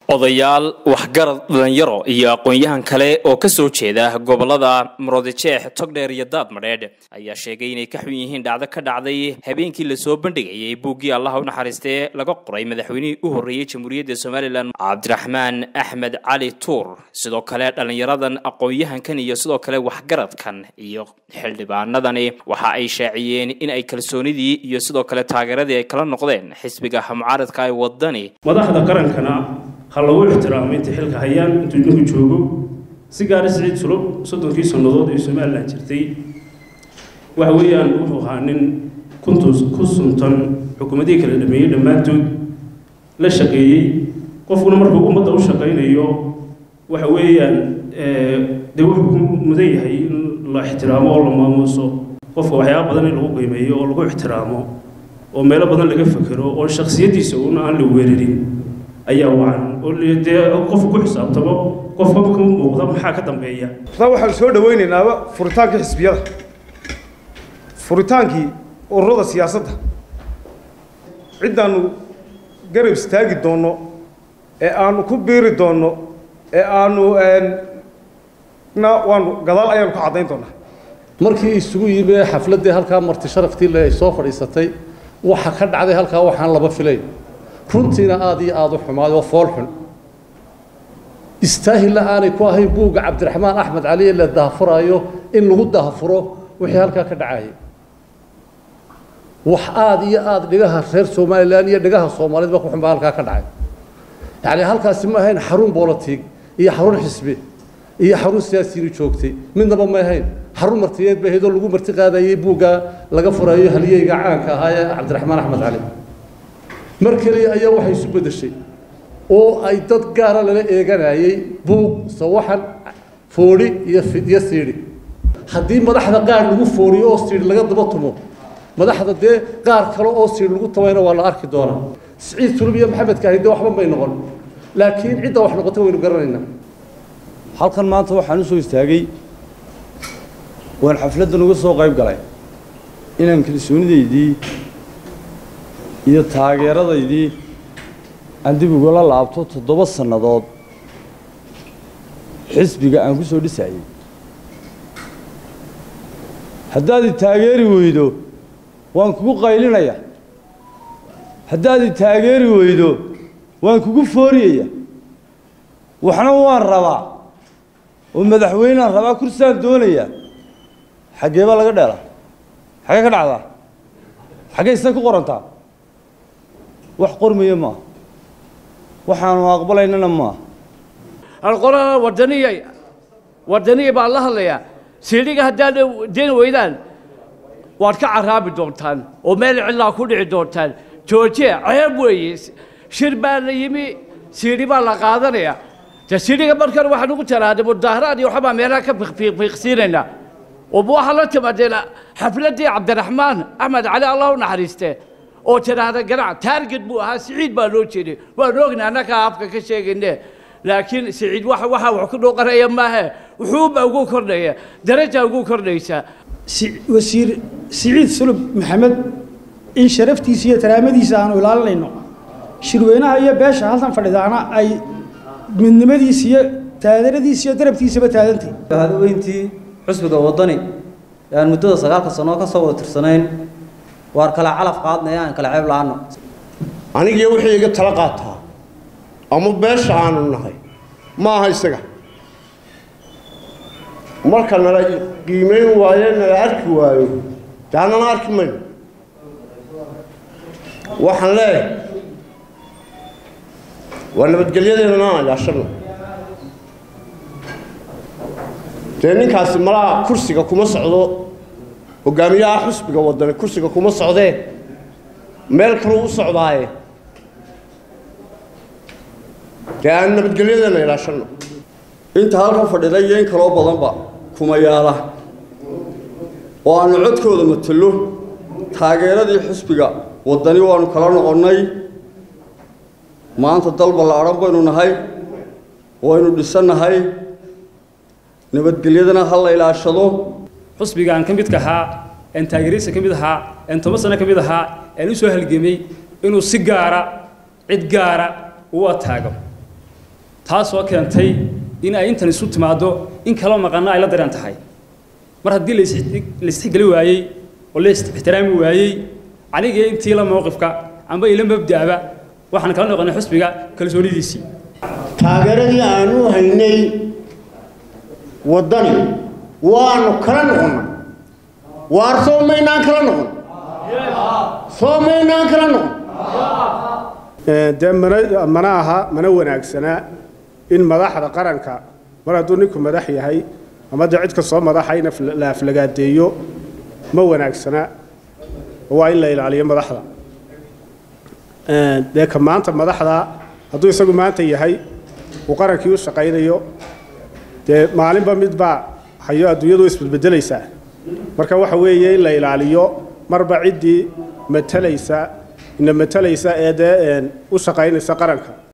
odayaal waxgarad dhalinyaro iyo aqoon-yahan kale oo ka soo jeeda gobolada muroodijeex togdheer iyo daadmadheedh ayaa sheegay inay ka xun yihiin dhacdo ka dhacday habeenkii lasoo bandhigayay buuggii allaha u naxariistee laga qoray madaxweynihii u horreeyey jamhuuriyadda somalilan cabdiraxmaan axmed cali tuur sidoo kale dhallinyaradan aqoon-yahankan iyo sidoo kale waxgaradkan iyo xildhibaanadani waxa ay shaaciyeen in ay kalsoonidii iyo sidoo kale taageeradii ay kala noqdeen xisbiga mucaaradka ee wadani madaxda qarankana ha lagu ixtiraamo intay xilka hayaan intuu idinku joogo si gaari siciid sulub soddonkii sannadood ee somalilan jirtay waxa weeyaan wuxuu ahaa nin kuntus ku suntan xukuumadihii kala dhameeyey dhammaantood la shaqeeyey qofkuna markuu ummadda u shaqaynayo waxa weeyaan dee wuxuu ku mudan yahay in la ixtiraamo oo la maamuuso qofka waxyaaba badan in lagu qiimeeyo oo lagu ixtiraamo oo meelo badan laga fekero oo shaksiyadiisa uuna aan la weerarin ayaa wacan oo dee qofku ku xisaabtamo qofka ka muuqda maxaa ka dambeeya taa waxaan soo dhawaynaynaa furitaankii xisbiyada furitaankii ururada siyaasadda ciddaanu garab istaagi doonno ee aanu ku biiri doonno ee aanu na waanu gadaal ayaanu ka caddayn doonaa markii isugu yimi xafladdii halkaa marti sharaftii le ay soo fadhiisatay waxa ka dhacday halkaa waxaan laba filayn runtiina aada iyo aada u xumaay oo fool xun istaahilla aanay ku ahayn buugga cabdiraxmaan axmed cali ee la dahafuraayo in lagu dahafuro wixii halkaa ka dhacayay wax aada iyo aada dhigaha reer somalilan iyo dhigaha soomaaliyed ba ku xun baa halkaa ka dhacay yacni halkaasi ma ahayn xarun bolotig iyo xarun xisbi iyo xarun siyaasiyiinu joogtay midnaba ma ahayn xarun martiyeed bay ahayd oo lagu marti qaadayay buugga laga furayo halyeyga caanka ahaa ee cabdiraxmaan axmed cali mar keliya ayaa waxay isu beddeshay oo ay dad gaara lala eeganayay buug sawaxan foodhi iyo iyo siidhi haddii madaxda qaar lagu fooriyo oo siidhi laga daba tumo madaxda dee qaar kale oo siidhi lagu tabayna waa la arki doonaa siciid sulub iyo maxamed kaahin dee waxba may noqon laakiin cidda wax noqotay waynu garanaynaa halkan maanta waxaan u soo istaagay waan xafladdan uga soo qayb galay inaan kalsoonidaydii iyo taageeradaydii aan dib ugala laabto toddoba sannadood xisbiga aan ku soo dhisayay haddaad i taageeri weydo waan kugu qaylinaya haddaad i taageeri weydo waan kugu fooriyaya waxna waan rabaa oo madaxweynaan rabaa kursaan doonaya xaggee baa laga dheelaa xaggee ka dhacdaa xaggee isay ku qorantaa wax qormaya maaha waxaanu aqbalaynana maaha alqolana wadaniya wadaniya baan la hadlayaa siidhiga haddaad deni weydaan waad ka caraabi doontaan oo meel cidlaa ku dhici doontaan joojiya ceeb weeye shir baa la yimi siidhi baa la qaadanaya de siidhiga markan waxaan ugu taraade mudaaharaad iyo waxbaa meelaha ka fiiqsiinaynaa oo waxaa la timaadeen xafladdii cabdiraxmaan axmed cali allah u naxariistee oo tidhaahda ganac taarget buu ahaa siciid baa loo jeeday waan ogna annagaa afka ka sheegayne laakiin siciid waxa waxa wax ku dhooqanaya maahe wuxuuba ugu kordhaya daraja ugu kordhaysa wasiir siciid sulub maxamed in sharaftiisa iyo taraamadiisa aanu ilaalinayno shirweynaha iyo beesha halkan fadhidaana ay midnimadiisa iyo taageeradiisa iyo darabtiisaba taagantay hadaweyntii xusbiga waddani ee aan muddada sagaalka sannoo ka soo wada tirsanayn waar kala calaf qaadnaya aan kala ceeb la-aano anigiyo wixii iga tala qaataa ama beesha aanu nahay ma aha isaga marka nala qiimayn waayo nala arki waayo dee annana arki mayno waxaan leeyahay waa nabadgelyadeedana aan ilaashano dee ninkaasi malaha kursiga kuma socdo hogaamiyaha xusbiga wadani kursiga kuma socdee meel kaluu u socdaaye dee aan nabadgelyadana ilaashano inta halkan fadhida iyo in kaloo badanba kuma yaala oo aanu codkooda matalo taageeradii xusbiga waddani waanu kala noqonnay maanta dal ballaadhan baynu nahay waynu dhisannahay nabadgelyadana ha la ilaashado xusbiga aan ka midka ahaa een taageerihiisa ka mid ahaa een toban sano ka mid ahaa een u soo halgemay inuu si gaara cid gaara u ataago taasoo keentay in ay intan isu timaaddo in kaloo maqanna ay la daran tahay mar haddii la isixgeli waayey oo la ixtiraami waayey anigii intii la mowqifka amba ila mabda'ba waxaan kala noqonay xusbiga kalsoonidiisii taageeradii aanu haynay waddani waanu kala noqonnay waar soo maynaan kala noqon soo maynaan kala noqon dee mana mana aha mana wanaagsanaa in madaxda qaranka mar hadduu ninku madax yahay ama dee cid kastoo madaxa in la aflagaadeeyo ma wanaagsana waa in la ilaaliyo madaxda dee ka maanta madaxda hadduu isagu maanta yahay uu qarankii u shaqaynayo dee maalinba midbaa hayo adduunyadu isbedbedelaysaa marka waxa weeye in la ilaaliyo marba ciddii matalaysa ina matalaysa ee dee u shaqaynaysa qaranka